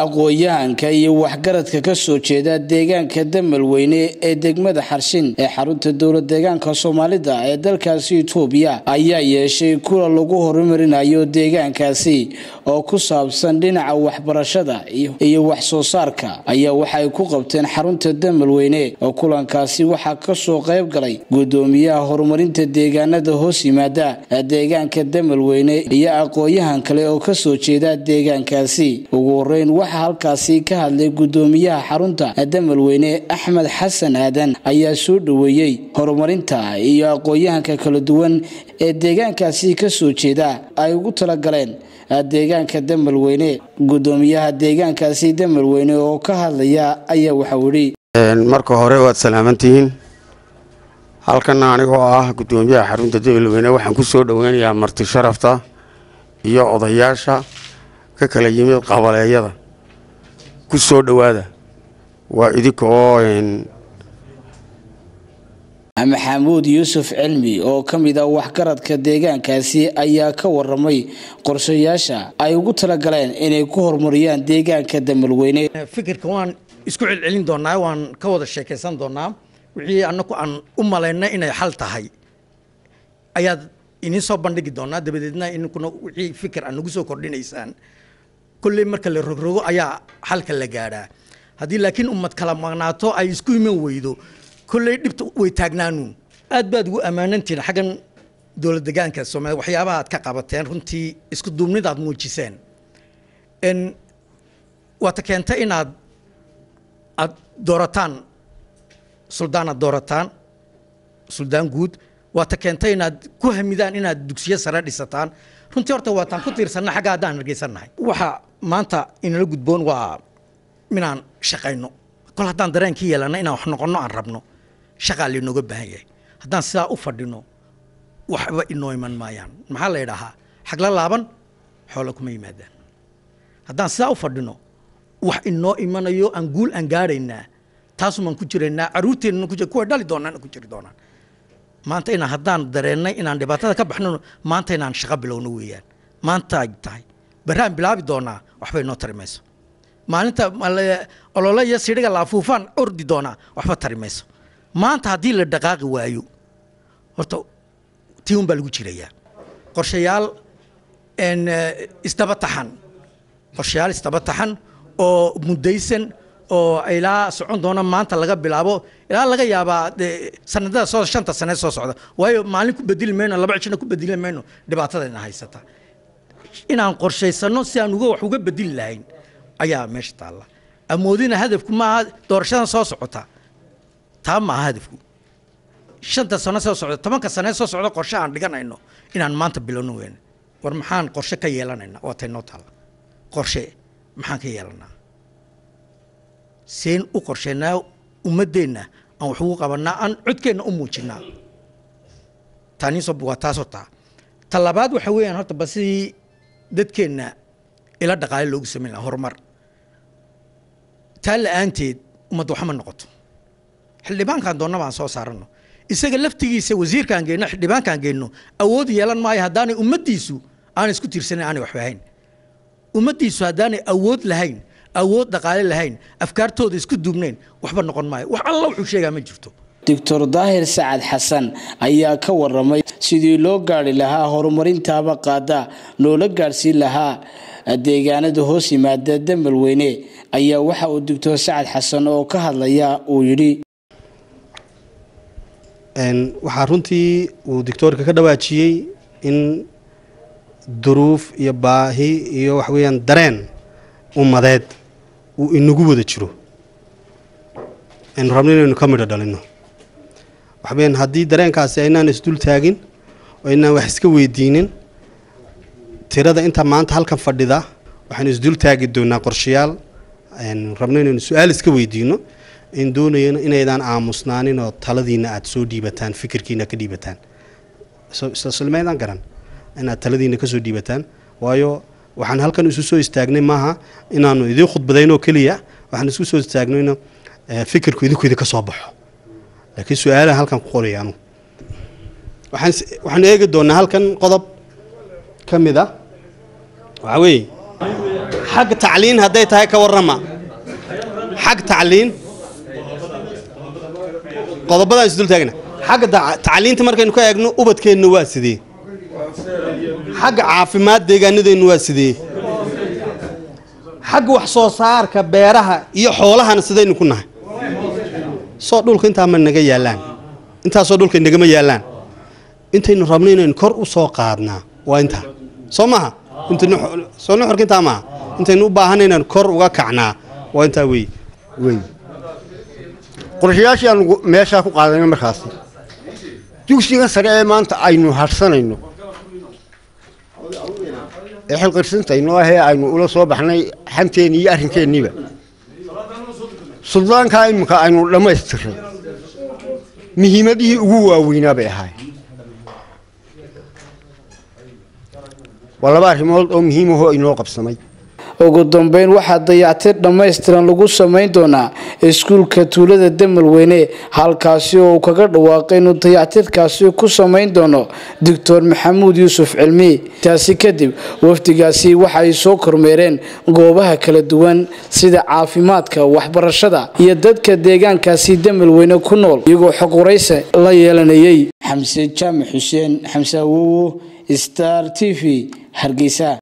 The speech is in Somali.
aqoon-yahanka iyo waxgaradka ka soo jeeda deegaanka damalweyne ee degmada xarshin ee xarunta dowlad deegaanka soomaalida ee dalkaasi itoobiya ayaa yeeshay kula lagu horumarinayo deegaankaasi oo ku saabsan dhinaca waxbarashada iyo wax soo saarka ayaa waxaay ku qabteen xarunta damalweyne oo kulankaasi waxaa kasoo qayb galay gudoomiyaha horumarinta deegaanada hoos yimaada deegaanka damalweyne iyo aqoon-yahan kale oo kasoo jeeda deegaankaasi ugu horeyn waxaa halkaasi ka hadlay gudoomiyaha xarunta damalweyne axmed xasan aadan ayaa soo dhoweeyey horumarinta iyo aqoon-yahanka kala duwan ee deegaankaasi kasoo jeeda ay ugu talagaleen deegaanka damalweyne gudoomiyaha deegaankaasi damalweyne oo ka hadlaya ayaa waxau yidhi marka hore waad salaamantihiin halkana anigoo ah gudoomiyaha xarunta damalweyne waxaan ku soo dhoweynayaa marti sharafta iyo odayaasha ka kala yimid qabaleeyada ku soo dhowaada waa idinka oo maxamuud yuusuf cilmi oo ka mid ah waxgaradka deegaankaasi ayaa ka waramay qorshayaasha ay ugu talagaleen inay ku horumariyaan deegaanka damalweyne fikirka waan isku celcelin doonaa waan ka wada sheekaysan doonaa wixii anaku aan u malayna inay xal tahay ayaad iniin soo bandhigi doonaa dabadeedna ininkuna wixii fikir aad nagu soo kordhinaysaan kolley marka la rogrogo ayaa xalka la gaadhaa haddii laakiin ummad kala maqnaato ay isku iman weydo kolley dhibta way taagnaanuun aad baad ugu ammaanantihiin xaggan dowlad degaanka soomaliya waxyaabaha aad ka qabateen runtii isku duubnidaad muujiseen n waata keenta inaad aad doorataan suldaanaad doorataan suldaan guud waata keenta inaad ku hamidaan inaad dugsiyo sare dhisataan runtii horta waataan ku tiirsanna xagga haddaan hargeysannahay waxa maanta inala gudboon waa inaan shaqayno kol haddaan dareenkii yeelana inaan wax noqonno aan rabno shaqaa laynooga baahan yahay haddaan sidaa u fadhino waxba inoo iman maayaan maxaa la yidhaahaa xagla laaban xoolo kuma yimaadaan haddaan sidaa u fadhino wax inoo imanayo aan guul aan gaadhaynaa taasumaan ku jiraynaa caruurteenna ku kuwa dhali doonaan ku jiri doonaan maanta inaan haddaan dareennay inaan dhibaatada ka baxno maanta inaan shaqo bilowno weeyaan maanta ay tahay baraan bilaabi doonaa waxba inoo tari mayso maalinta olole iyo sidhiga laafuufaan ordi doonaa waxba tari mayso maanta haddii la dhaqaaqi waayo horta tii un baa lagu jirayaa qorshayaal isdaba taxan qorshayaal isdaba taxan oo muddaysan oo ilaa socon doona maanta laga bilaabo ilaa laga yaabaa sanadada soo shanta sane soo socda waayo maalin ku bedeli mayno laba cishna ku bedeli mayno dhibaatada ina haysata inaan qorshaysano si aan uga wax uga bedeli lahayn ayaa meesha taalla amoodina hadafku maaha doorashadan soo socota taa maaha hadafku shanta sano soo socda tobanka sanee soo socda qorshe aan dhiganayno inaan maanta bilowno weyn war maxaan qorshe ka yeelanayna waa tay noo taalla qorshe maxaan ka yeelanaa seen u qorsheynaa ummaddeenna aan wax ugu qabanaa aan codkeenna u muujinaa taaniiso waa taasoo taa ta labaad waxa weeyaan horta ba sidii dadkeenna ila dhaqaale loogu samayn laha horumar taa la-aanteed ummadda waxma noqoto xildhibaankaan doonnaba aan soo saaranno isaga laftigiisa wasiirkaan geenno xildhibaankaan geenno awood yeelan maayo haddaanay ummaddiisu aanay isku tiirsanan aanay waxba ahayn ummaddiisu haddaanay awood lahayn awood dhaqaale lahayn afkaartooda isku duubnayn waxba noqon maayo wax alla wuxuu sheegaa ma jirto doctor daahir sacad xasan ayaa ka waramay sidii loo gaari lahaa horumarintaaba qaada loola gaadhsiin lahaa deegaanada hoos yimaada damalweyne ayaa waxa uu doctor sacad xasan oo ka hadlaya uu yidhi waxaa runtii uu doctoorka ka dhawaajiyey in duruuf iyo baahi iyo wax weeyaan dareen ummadeed uu inagu wada jiro aynu rabno inaynu ka midho dhalino waxaweyaan haddii dareenkaasi aynaan isdul taagin oo aynaan wax iska weydiinin tirada inta maanta halkan fadhida waxaynu isdul taagi doonaa qorshayaal aynu rabno inaynu su-aal iska weydiino in doonayno inaydaan aamusnaanin oo taladiina aada soo dhiibataan fikirkiina ka dhiibataan slmeydaan garan inaad taladiina kasoo dhiibataan waayo waxaan halkan isu soo istaagnay maaha inaanu idiin khudbadaynoo keliya waxaan isku soo istaagnayno fikirku idinku idinka soo baxo laakiin su-aalaha halkan ku qoraya anugu waxaan waxaan eegi doonaa halkan qodob ka mid ah waxaa weeye xag tacliin hadday tahay ka warrama xag tacliin qodobadaan isdul taagna xagga tacliinta markaynu ka eegno ubadkeenna waa sidee xagga caafimaad deegaanadeennu waa sidee xagga wax soo saarka beeraha iyo xoolahana sidaynu ku nahay soo dhulka intaa ma naga yaallaan intaasoo dhulka nagama yaallaan intaynu rabno inaynu kor u soo qaadnaa waa intaa soo maaha soo nuxurka intaa maaha intaynu u baahanay inaynu kor uga kacnaa waa intaa wey wey qorshayaashii aanu meeshaa ku qaadayno markaasi dugsiga sare ee maanta aynu harsanayno ee xilqirsantaynoo ahee aynu ula soo baxnay xanteenni iyo arrinkeenniiba suldaankaa iminka aynu dhammaystiray muhiimadihii ugu waaweynaa bay ahaay waa laba arrimood oo muhiimahoo inoo qabsamay ugu dambeyn waxaa dayactir dhammaystiran lagu samayn doonaa iskuulka tuulada damalweyne halkaasi oo uu kaga dhawaaqay inuu dayactirkaasi ku samayn doono doctor maxamuud yuusuf cilmi taasi kadib wafdigaasi waxa ay soo kormeereen goobaha kala duwan sida caafimaadka waxbarashada iyo dadka deegaankaasi damalweyne ku nool iyagoo xog waraysa la yeelanayay xamse jaamac xuseen xamse awowo star t v hargeysa